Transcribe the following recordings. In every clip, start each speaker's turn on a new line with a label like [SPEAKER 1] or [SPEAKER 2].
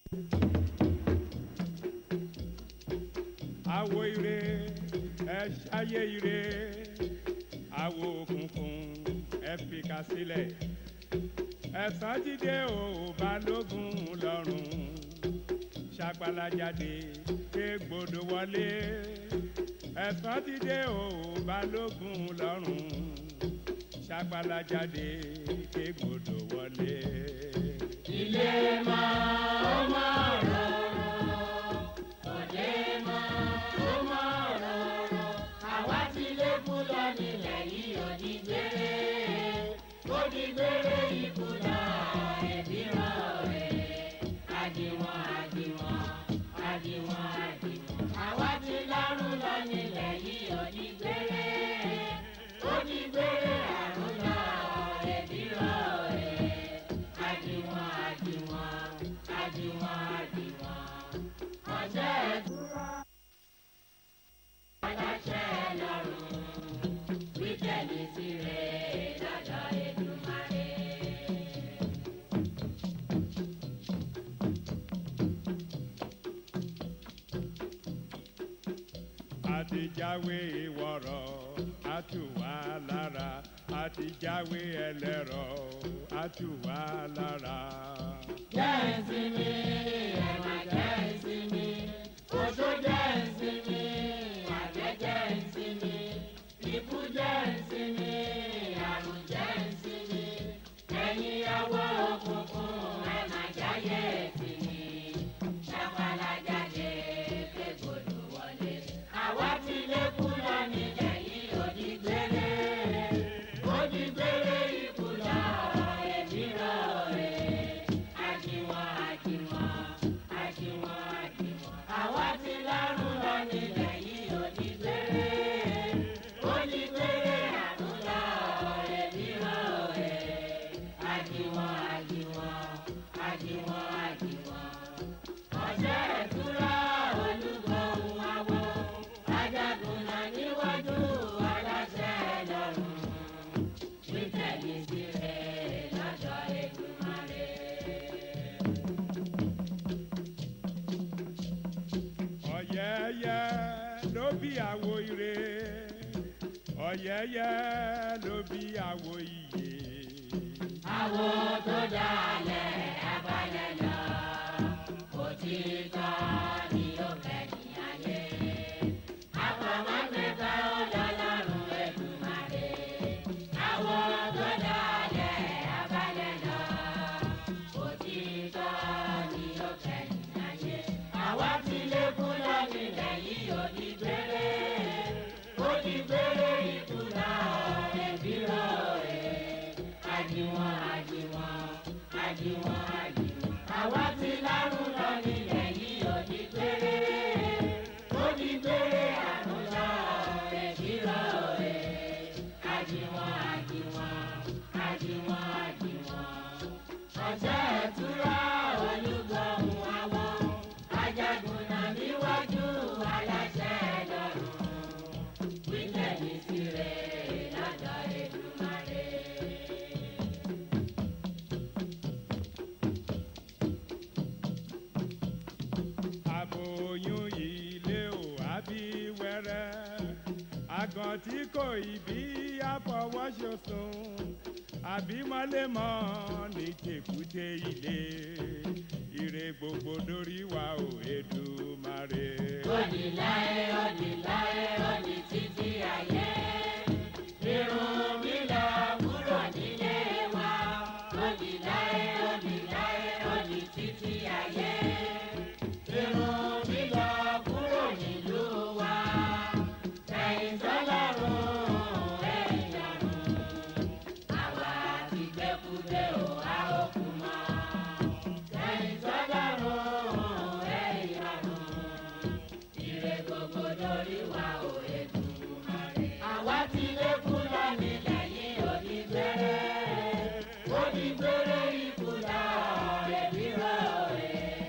[SPEAKER 1] àwo ire ẹ ṣayé ire àwo òkùnkùn ẹ fìkà sílẹ̀ ẹ̀sán jíde ò balógun lọ́rùn ṣàgbàlájáde ké gbòdò wọlé ẹ̀sán jíde ò balógun lọ́rùn ṣàgbàlájáde ké gbòdò wọlé.
[SPEAKER 2] ilé máa ó máa rọrùn òde máa ó máa rọrùn àwa ti lékún lọ nílẹ̀ yìí ò ní gbére ó ní gbére ikú lọ ẹbí rán rẹ̀ àdìwọ̀n àdìwọ̀n àdìwọ̀n àdìwọ̀n àwa ti lárùn lọ nílẹ̀ yìí ò ní gbére ó ní gbére àrùn lọ ẹbí rán rẹ̀ àdìwọ̀n àdìwọ̀n àdìwọ̀n àdìwọ̀n ọjọ́ ẹ̀dúrà aláṣẹ lọ́rùn wíkẹ́ndì sí rẹ̀ lọ́dọ̀ Èdùmàrè.
[SPEAKER 1] àtijáwé ìwọ̀rọ̀ àtúwà lára àtijáwé ẹlẹ́rọ àtúwà lára.
[SPEAKER 2] jẹ́ ìsinmi ẹ̀wà jẹ́ ìsinmi oṣó jẹ́ ìsinmi àjẹ́ jẹ́ ìsinmi ikú jẹ́ ìsinmi àrùn jẹ́ ìsinmi ẹ̀yin awọ òkùnkùn ẹ̀ má jáyé ìsinmi ṣàpàlà jáde kégbodò wọlé àwa ti lékún lọ nílẹ̀ yìí òdìgbére òdìgbére ikú lọ ẹ̀mí rọ̀ ẹ̀ àjìwọ̀n àjìwọ̀n àjìwọ̀n àjìwọ̀n àwa ti lárùn lọ nílẹ̀ yìí òdìgbére òdìgbére àrùn lọ ẹ̀mí rọ̀ ẹ̀ àjìwọ̀n àjìwọ̀n àjìwọ̀n àjìwọ̀n ọjọ́ ìtura olúgbọ̀hún awo ajagunna níwájú aláṣẹ lọ́rùn wíkẹ́ndì sí rẹ̀ lọ́dọ̀ Èdùmàrè.
[SPEAKER 1] ọ̀yẹ́yẹ́ ló bí àwo ire ọ̀yẹ́yẹ́ ló bí àwo iyè.
[SPEAKER 2] àwo tó dalẹ̀ abalẹ̀ lọ òtítọ́ ni ó kẹ́yìn ayé àpamọ́gbẹ́ta ó lọ́lọ́run Èdùmàrè àwo tó dalẹ̀ abalẹ̀ lọ òtítọ́ ni ó kẹ́yìn ayé àwa ti lékún lọ nílẹ̀ yìí ó di gbére ó di gbére ikú náà ẹbí rọ̀ ẹ́ àdìwọ̀n àdìwọ̀n àdìwọ̀n àdìwọ̀n. àwa ti lárùn lọ nílẹ̀ yìí ò ní gbére ó ní gbére àrùn lọ ẹ̀bí rọ ẹ̀ àdìwọ̀n àdìwọ̀n àdìwọ̀n àdìwọ̀n. ọ̀sẹ̀ ẹ̀túrà olúgbọ̀hún àwọn ajagunna níwájú aláṣẹ lọ́rùn wíkẹ́ndì sí rẹ̀ lọ́dọ̀ Èdùmàrè.
[SPEAKER 1] aboyún ilé ò àbí wẹ́rẹ́ àgàn tí kò ìbí àfọwọ́sọsùn àbí mọ́lẹ́mọ́ ní tèkúté ilé ire gbogbo dórí wa ò Èdùmàrè.
[SPEAKER 2] Odi láé, odi láé, odi títí ayé. Irun mi lọ kúrò nílé wa. Odi láé, odi láé, odi títí ayé. Irun mi lọ kúrò nílùú wa. Ẹ̀yin sọ́lọ́run, ẹ̀yin ọ̀run. Àwa ti gbẹ́kúgbé o, a ó kú mọ́. Ẹ̀yin sọ́lọ́run, ẹ̀yin ọ̀run ire gbogbo lórí wa ò Èdùmàrè. àwa ti lékún lọ nílẹ̀ yìí ò ní gbére ó ní gbére ikú lọ ẹbí rọ ẹ̀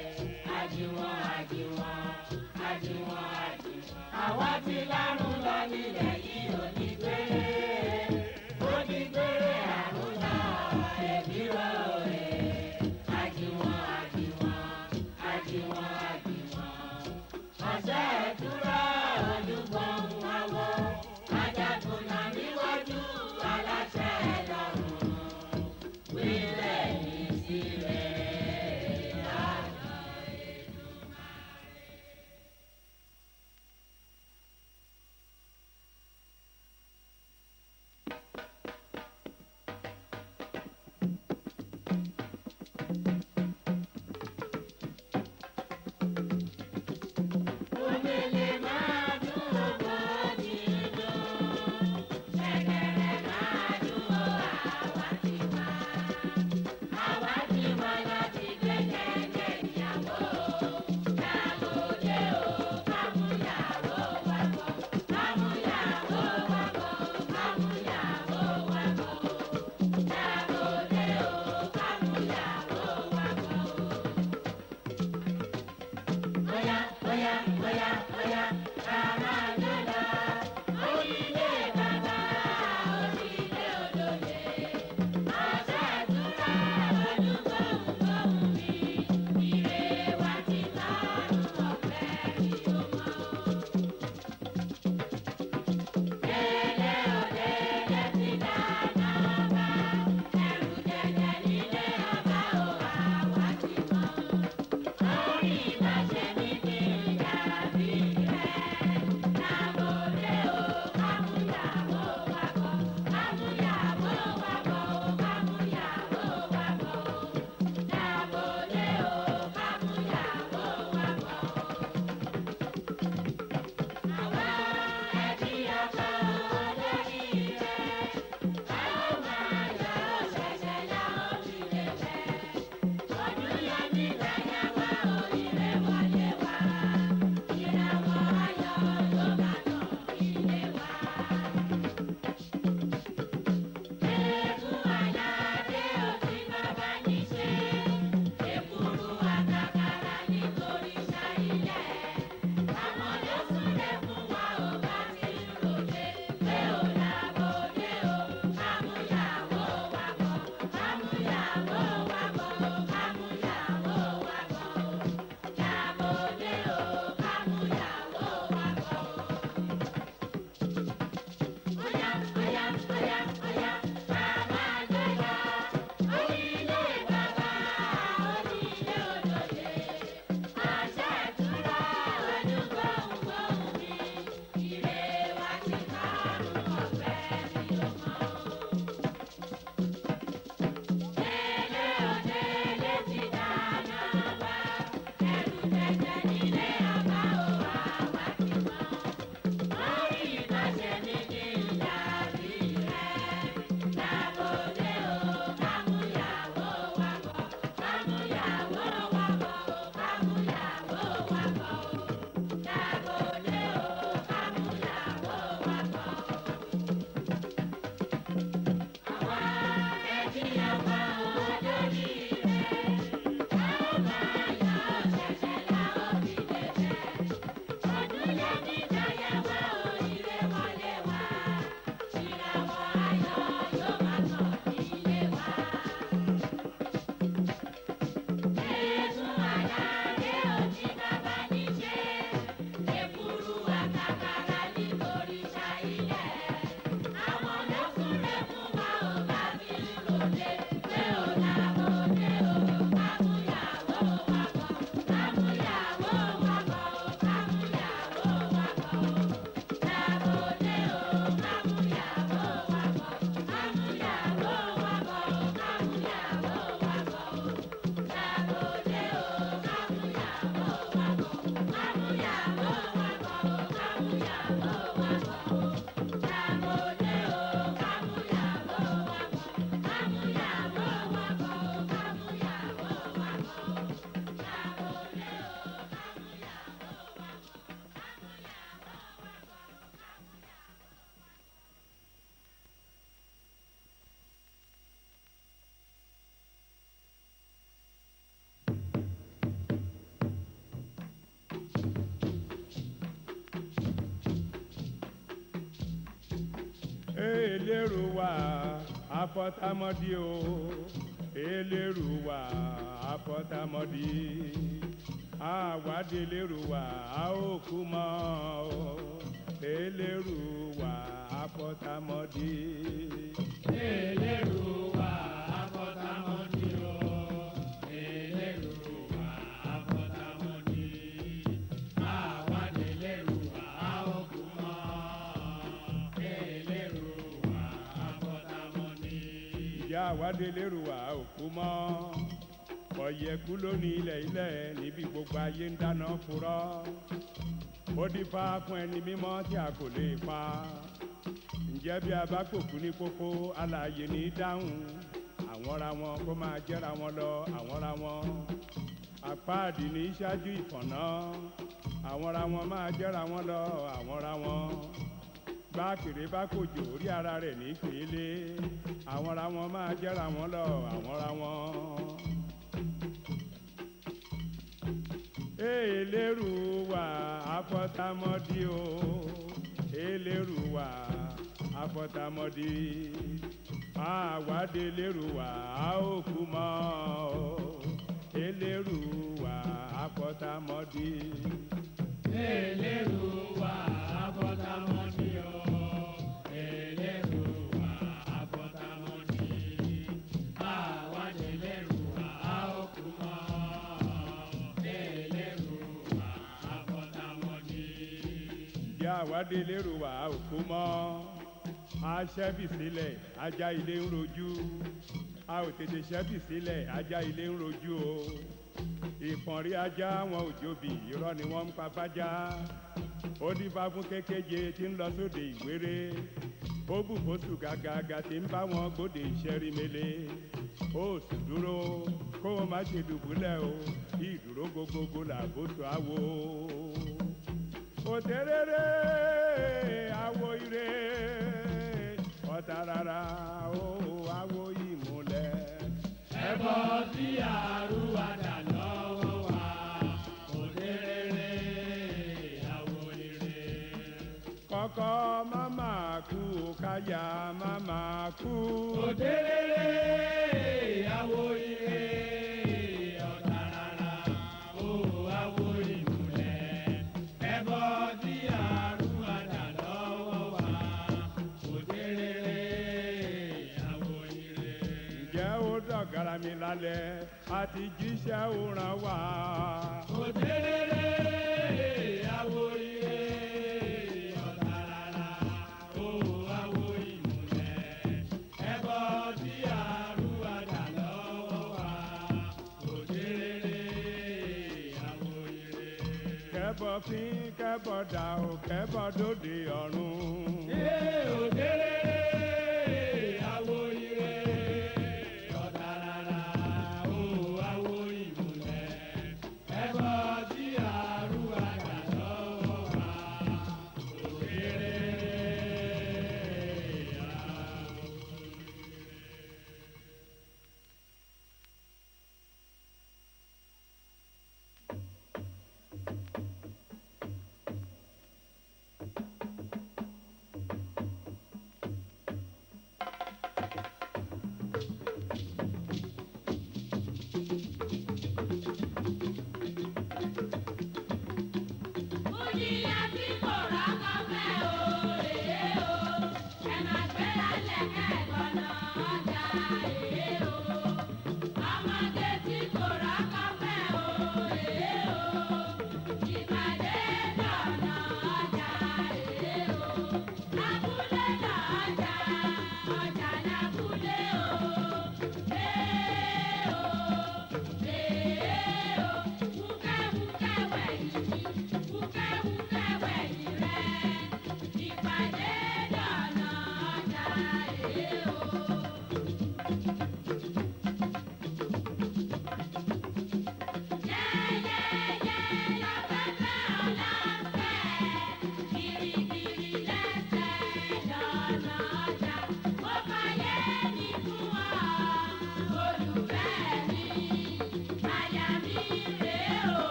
[SPEAKER 2] bóyá bóyá ká máa jó lọ. Onílé bàbá onílé olóye. Ọ̀sẹ̀ ìtura olúgbòhùngbòhùn mi. Ire wa ti lọ́rùn ọ̀fẹ́ mi ò mọ̀ o. Délé o délé ti dáná bá. Ẹrù jẹjẹ nílé ọba o àwa ti mọ̀. Orí ìbáṣe mi kì í dàbí rẹ̀. Lábòdé o, kámúyàwó wa bọ̀. Kámúyàwó wa bọ̀ o, kámúyàwó wa bọ̀ o. Lábòdé o, kámúyàwó wa bọ̀ o. Àwa ẹbí ọkọ olórí rẹ̀. A ó máa yọ ṣẹ̀ṣẹ̀ la ó fi lè fẹ́. Ọdún yọ ní ìdáyà wa ò ire wọlé wá. Ìràwọ̀ ayọ̀ ló bá tàn ilé wa. Eégún aládé òsì bàbá ní ṣe. Èkúrú àkàkàrà nítorí ṣáílẹ̀. Àwọn ló súnlẹ̀ fún wa ò bá ti ń ròde. Pé ò lábòdé o, kámúyàwó wa bọ̀. Kámúyàwó wa bọ̀ o, kámúyàwó wa bọ̀ o. Lábòdé o, kámúyàwó wa bọ̀ o. Oya, oya, oya, oya, ká máa jó lọ. Onílé bàbá, onílé olóye. Àṣẹ ìtura olúgbòhùngbòhùn mi. Ire wa ti kárùn ọ̀fẹ́ mi ò mọ̀ o. Délé o délé ti dáná wá. Ẹrù jẹjẹ nílé ọba o àwa ti mọ̀. Orí ìbáṣe mi kì í dàbí rẹ̀. Lábòdé o, kámúyàwó wa bọ̀. Kámúyàwó wa bọ̀ o, kámúyàwó wa bọ̀ o. Lábòdé o, kámúyàwó wa bọ̀ o. Àwa ẹbí ọkọ olórí rẹ̀. A ó máa yọ ṣẹ̀ṣẹ̀ la ó fi lè fẹ́. Ọdún yẹ ní ìdáyà wa ò ire wọlé wá. Ìràwọ̀ ayọ̀ yóò máa tàn ilé wa. Eégún aládé òjì bàbá ní ṣe. Èkúrú àkàkàrà nítorí ṣáílẹ̀. Àwọn ló súnlẹ̀ fún wa ò bá fi ń ròde. Pé ò lábòdé o, kámúyàwó wa bọ̀. Kámúyàwó wa bọ̀ o, kámúyàwó wa bọ̀ o. Lábòdé o, kámúyàwó wa bọ̀. Kámúyàwó wa bọ̀ o, kámúyàwó wa bọ̀ o. Lábòdé o, kámúyàwó wa bọ̀. Kámúyàwó wa bọ̀ o, kámúyàwó wa bọ̀ o. Lábòdé o, kámúyàwó wa bọ̀. Kámúyàwó wa bọ̀ o, kámúyàwó wa bọ̀ o. Lábòdé o, kámúyàwó wa bọ̀.
[SPEAKER 1] eléru wa afọtamọdì o eléru wa afọtamọdì àwádìí eléru wa a ó kú mọ o eléru wa afọtamọdì.
[SPEAKER 3] Eléru wa afọtamọdì o. Eléru wa afọtamọdì. Àwa délérù wa a ó kú mọ́. Eléru wa afọtamọdì.
[SPEAKER 1] ìyá àwádìí eléru wa ò kú mọ ọ̀yẹ̀kú lónìí ilẹ̀ ilẹ̀ níbi gbogbo ayé ń dáná furọ́ ó dífá fún ẹni mímọ́ tí a kò lè pa ǹjẹ́ bí a bá kòkú ní kókó alààyè ní í dáhùn àwọn ra wọn kó máa jẹ́ra wọn lọ àwọn ra wọn apáàdì ní í ṣáájú ìfọ̀nà àwọn ra wọn máa jẹ́ra wọn lọ àwọn ra wọn bá kéré bá kòjò orí ara rẹ̀ ní pèlè àwọn ra wọn máa jẹ́ra wọn lọ àwọn ra wọn. eléruwa afọtamọdí o eléruwa afọtamọdí àwádé eléruwa a ó kú mọ́ o eléruwa afọtamọdí.
[SPEAKER 3] Eléruwa abọ́dámọ́dí o. Eléruwa abọ́dámọ́dí. Àwádé eléruwa a ó kú mọ́. Eléruwa abọ́dámọ́dí.
[SPEAKER 1] ìyá àwádé eléruwa a ó kú mọ́ aṣẹ́bì sílẹ̀ ajá ilé ń rojú a ò tètè ṣẹ́bì sílẹ̀ ajá ilé ń rojú o ìpọ̀nrí ajá wọn ò jóbi irọ́ ni wọ́n ń pa fájá ó dífá fún kékeje tí ń lọ sóde ìwéré ó bù fóṣù gàgàgà tí ń bá wọn gbóde ìṣẹ́rí mele ó sì dúró kó o má ṣe dùbúlẹ̀ o ìdúró gbogbogbò làbóso àwo òtérèrè àwo ire ọ̀tàràrà ó àwo ìmúlẹ̀.
[SPEAKER 3] Ẹbọ tí àrùwádà lọ́wọ́ wa. Òdèrèrè àwọ̀ ire.
[SPEAKER 1] kọ́kọ́ máma kú káyà máma kú.
[SPEAKER 3] Òdèrèrè àwọ̀ ire. Ọ̀tàràrà ó àwọ̀ ìmùlẹ̀. Ẹbọ tí àrùwádà lọ́wọ́ wa. Òdèrèrè àwọ̀ ire.
[SPEAKER 1] ǹjẹ́ ó dọ̀gara mi lálẹ́ àti jíṣẹ́ òran wá.
[SPEAKER 3] Òdèrèrè àwọ̀ ire. Ọ̀tàràrà ó àwọ̀ ìmùlẹ̀. Ẹbọ tí àrùwádà lọ́wọ́ wa. Òdèrèrè àwọ̀ ire.
[SPEAKER 1] kẹ́bọ̀ fín kẹ́bọ̀ dà ó kẹ́bọ̀ dòde ọ̀run.
[SPEAKER 3] Ee, òdèrèrè àwọ̀ ire. Ọ̀tàràrà ó àwọ̀ ìmùlẹ̀. Ẹbọ tí àrùwádà lọ́wọ́ wa. Òdèrèrè àwọ̀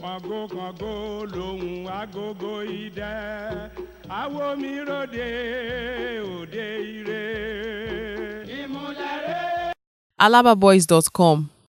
[SPEAKER 1] kàngó kàngó lòun agogo idẹ awo mi ròde òde ire.
[SPEAKER 2] ìmúlẹ̀ rẹ̀.
[SPEAKER 4] alababoys.com